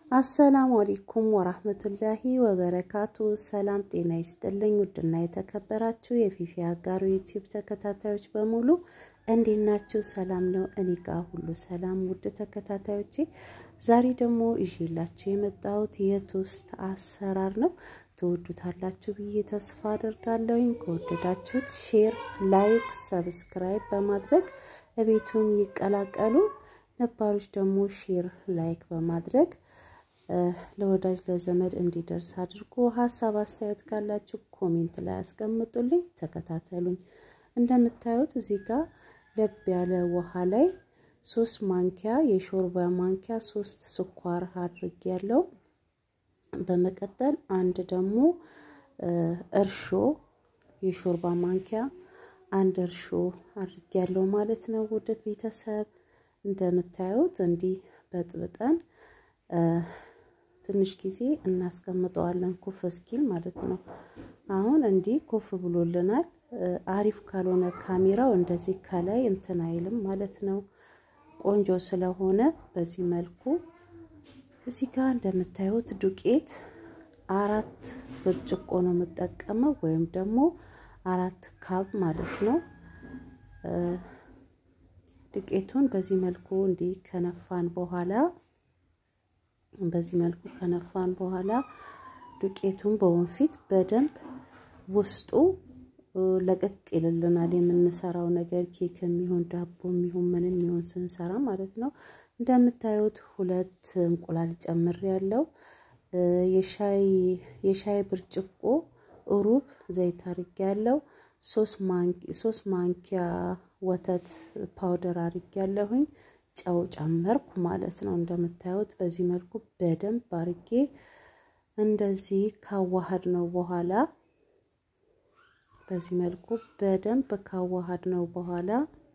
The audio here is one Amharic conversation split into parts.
አሰላሙ አለይኩም ወራህመቱላሂ ወበረካቱ። ሰላም ጤና ይስጥልኝ። ውድና የተከበራችሁ የፊፊ አጋሩ ዩቲዩብ ተከታታዮች በሙሉ እንዴት ናችሁ? ሰላም ነው? እኔ ጋር ሁሉ ሰላም። ውድ ተከታታዮቼ ዛሬ ደግሞ ይዤላችሁ የመጣሁት የቶስት አሰራር ነው። ትወዱታላችሁ ብዬ ተስፋ አደርጋለሁኝ። ከወደዳችሁት ሼር፣ ላይክ፣ ሰብስክራይብ በማድረግ ቤቱን ይቀላቀሉ። ነባሮች ደግሞ ሼር፣ ላይክ በማድረግ ለወዳጅ ለዘመድ እንዲደርስ አድርጎ ሀሳብ አስተያየት ካላችሁ ኮሜንት ላይ አስቀምጡልኝ። ተከታተሉኝ። እንደምታዩት እዚህ ጋር ለብ ያለ ውሃ ላይ ሶስት ማንኪያ የሾርባ ማንኪያ ሶስት ስኳር አድርጌ ያለው በመቀጠል አንድ ደግሞ እርሾ የሾርባ ማንኪያ አንድ እርሾ አድርጌ ያለው ማለት ነው። ውድት ቤተሰብ እንደምታዩት እንዲህ በጥብጠን ትንሽ ጊዜ እናስቀምጠዋለን ኩፍ እስኪል ማለት ነው። አሁን እንዲህ ኩፍ ብሎልናል። አሪፍ ካልሆነ ካሜራው እንደዚህ ከላይ እንትን አይልም ማለት ነው። ቆንጆ ስለሆነ በዚህ መልኩ እዚህ ጋር እንደምታዩት ዱቄት አራት ብርጭቆ ነው የምጠቀመው ወይም ደግሞ አራት ካብ ማለት ነው። ዱቄቱን በዚህ መልኩ እንዲህ ከነፋን በኋላ በዚህ መልኩ ከነፋን በኋላ ዱቄቱን በወንፊት በደንብ ውስጡ ለቀቅ ይልልናል። የምንሰራው ነገር ኬክ የሚሆን ዳቦ የሚሆን ምን የሚሆን ስንሰራ ማለት ነው። እንደምታዩት ሁለት እንቁላል ጨምር ያለው የሻይ ብርጭቆ ሩብ ዘይት አርጌ ያለው ሶስት ማንኪያ ወተት ፓውደር አርጌ ያለሁኝ ጨው ጨመርኩ ማለት ነው። እንደምታዩት በዚህ መልኩ በደንብ አርጌ እንደዚህ ካዋሃድ ነው በኋላ በዚህ መልኩ በደንብ ካዋሃድ ነው በኋላ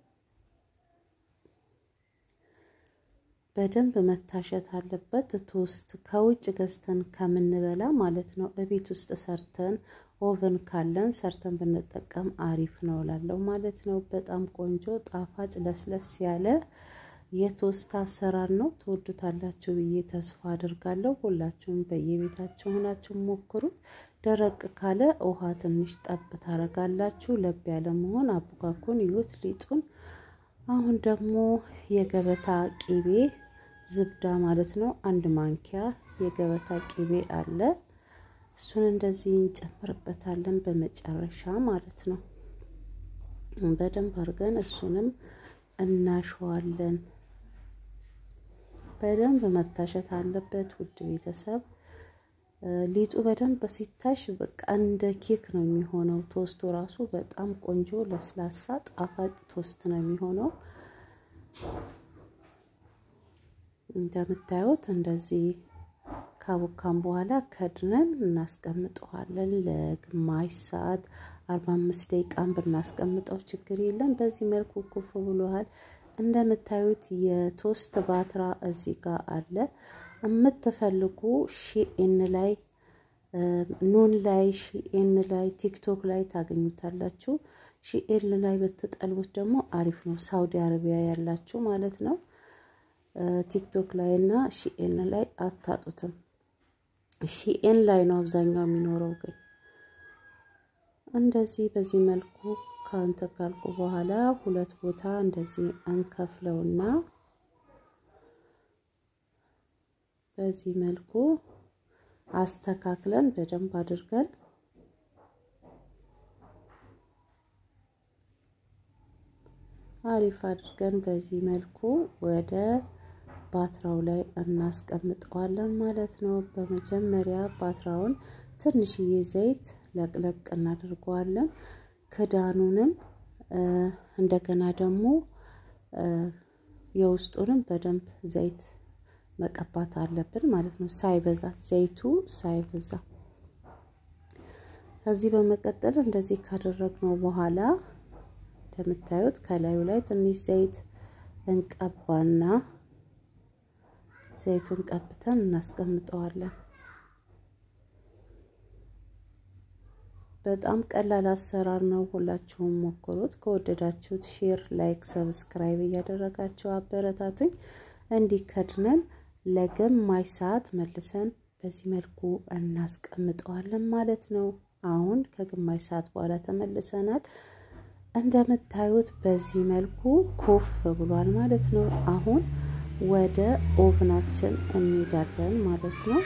በደንብ መታሸት አለበት። ቶስት ከውጭ ገዝተን ከምንበላ ማለት ነው እቤት ውስጥ ሰርተን ኦቨን ካለን ሰርተን ብንጠቀም አሪፍ ነው እላለሁ ማለት ነው። በጣም ቆንጆ ጣፋጭ ለስለስ ያለ የቶስት አሰራር ነው። ትወዱታላችሁ ብዬ ተስፋ አድርጋለሁ። ሁላችሁም በየቤታችሁ ሆናችሁ ሞክሩት። ደረቅ ካለ ውሃ ትንሽ ጠብ ታረጋላችሁ። ለብ ያለ መሆን አቡካኩን ይዩት ሊጡን። አሁን ደግሞ የገበታ ቂቤ ዝብዳ ማለት ነው። አንድ ማንኪያ የገበታ ቂቤ አለ። እሱን እንደዚህ እንጨምርበታለን በመጨረሻ ማለት ነው። በደንብ አድርገን እሱንም እናሸዋለን። በደንብ መታሸት አለበት ውድ ቤተሰብ። ሊጡ በደንብ ሲታሽ በቃ እንደ ኬክ ነው የሚሆነው። ቶስቱ ራሱ በጣም ቆንጆ ለስላሳ ጣፋጭ ቶስት ነው የሚሆነው። እንደምታዩት እንደዚህ ካቦካም በኋላ ከድነን እናስቀምጠዋለን ለግማሽ ሰዓት አርባ አምስት ደቂቃን ብናስቀምጠው ችግር የለም። በዚህ መልኩ ኩፍ ብሏል። እንደምታዩት የቶስት ባትራ እዚህ ጋር አለ። የምትፈልጉ ሺኤን ላይ ኑን ላይ ሺኤን ላይ ቲክቶክ ላይ ታገኙታላችሁ። ሺኤን ላይ ብትጠልቡት ደግሞ አሪፍ ነው። ሳውዲ አረቢያ ያላችሁ ማለት ነው። ቲክቶክ ላይ እና ሺኤን ላይ አታጡትም። ሺኤን ላይ ነው አብዛኛው የሚኖረው ግን እንደዚህ በዚህ መልኩ ከአንተ ካልኩ በኋላ ሁለት ቦታ እንደዚህ እንከፍለውና በዚህ መልኩ አስተካክለን በደንብ አድርገን አሪፍ አድርገን በዚህ መልኩ ወደ ባትራው ላይ እናስቀምጠዋለን ማለት ነው። በመጀመሪያ ባትራውን ትንሽዬ ዘይት ለቅለቅ እናደርገዋለን። ክዳኑንም እንደገና ደግሞ የውስጡንም በደንብ ዘይት መቀባት አለብን ማለት ነው። ሳይበዛ ዘይቱ ሳይበዛ። ከዚህ በመቀጠል እንደዚህ ካደረግነው በኋላ እንደምታዩት ከላዩ ላይ ትንሽ ዘይት እንቀባና ዘይቱን ቀብተን እናስቀምጠዋለን። በጣም ቀላል አሰራር ነው። ሁላችሁም ሞክሩት። ከወደዳችሁት ሼር፣ ላይክ፣ ሰብስክራይብ እያደረጋችሁ አበረታቱኝ። እንዲከድነን ለግማሽ ሰዓት መልሰን በዚህ መልኩ እናስቀምጠዋለን ማለት ነው። አሁን ከግማሽ ሰዓት በኋላ ተመልሰናል። እንደምታዩት በዚህ መልኩ ኩፍ ብሏል ማለት ነው። አሁን ወደ ኦቭናችን እንሄዳለን ማለት ነው።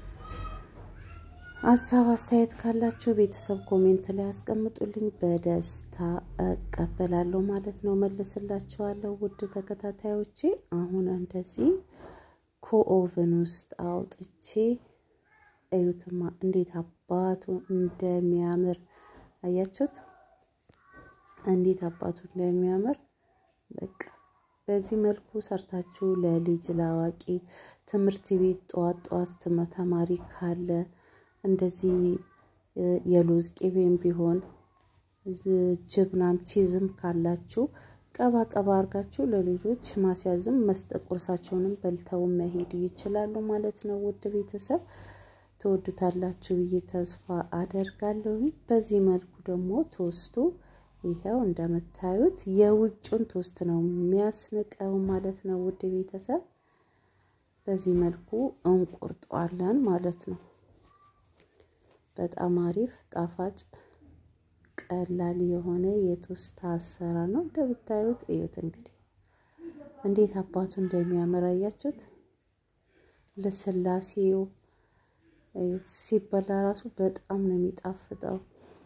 ሀሳብ አስተያየት ካላችሁ ቤተሰብ ኮሜንት ላይ አስቀምጡልኝ፣ በደስታ እቀበላለሁ ማለት ነው። መልስላችኋለሁ ውድ ተከታታዮቼ። አሁን እንደዚህ ከኦቭን ውስጥ አውጥቼ እዩትማ እንዴት አባቱ እንደሚያምር አያችሁት? እንዴት አባቱ እንደሚያምር በቃ በዚህ መልኩ ሰርታችሁ ለልጅ ለአዋቂ ትምህርት ቤት ጠዋት ጠዋት ተማሪ ካለ እንደዚህ የሎዝ ቅቤም ቢሆን ጅብናም ቺዝም ካላችሁ ቀባ ቀባ አርጋችሁ ለልጆች ማስያዝም መስጠት ቁርሳቸውንም በልተው መሄድ ይችላሉ ማለት ነው። ውድ ቤተሰብ ትወዱታላችሁ ብዬ ተስፋ አደርጋለሁ። በዚህ መልኩ ደግሞ ቶስቱ ይኸው እንደምታዩት የውጩን ቶስት ነው የሚያስንቀው ማለት ነው። ውድ ቤተሰብ በዚህ መልኩ እንቆርጠዋለን ማለት ነው። በጣም አሪፍ ጣፋጭ ቀላል የሆነ የቶስት አሰራር ነው። እንደምታዩት እዩት እንግዲህ እንዴት አባቱ እንደሚያምር አያችሁት? ልስላሴው ሲበላ ራሱ በጣም ነው የሚጣፍጠው።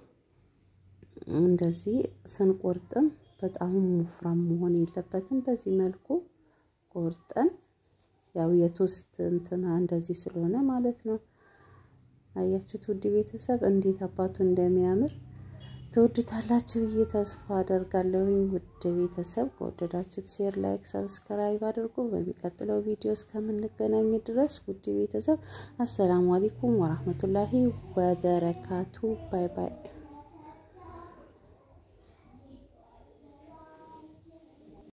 እንደዚህ ስንቆርጥም በጣም ወፍራም መሆን የለበትም። በዚህ መልኩ ቆርጠን ያው የቶስት እንትና እንደዚህ ስለሆነ ማለት ነው። አያችሁት ውድ ቤተሰብ እንዴት አባቱ እንደሚያምር ትወዱታላችሁ ብዬ ተስፋ አደርጋለሁኝ። ውድ ቤተሰብ ከወደዳችሁት ሼር፣ ላይክ፣ ሰብስክራይብ አድርጉ። በሚቀጥለው ቪዲዮ እስከምንገናኝ ድረስ ውድ ቤተሰብ አሰላሙ አለይኩም ወራህመቱላሂ ወበረካቱ። ባይ ባይ።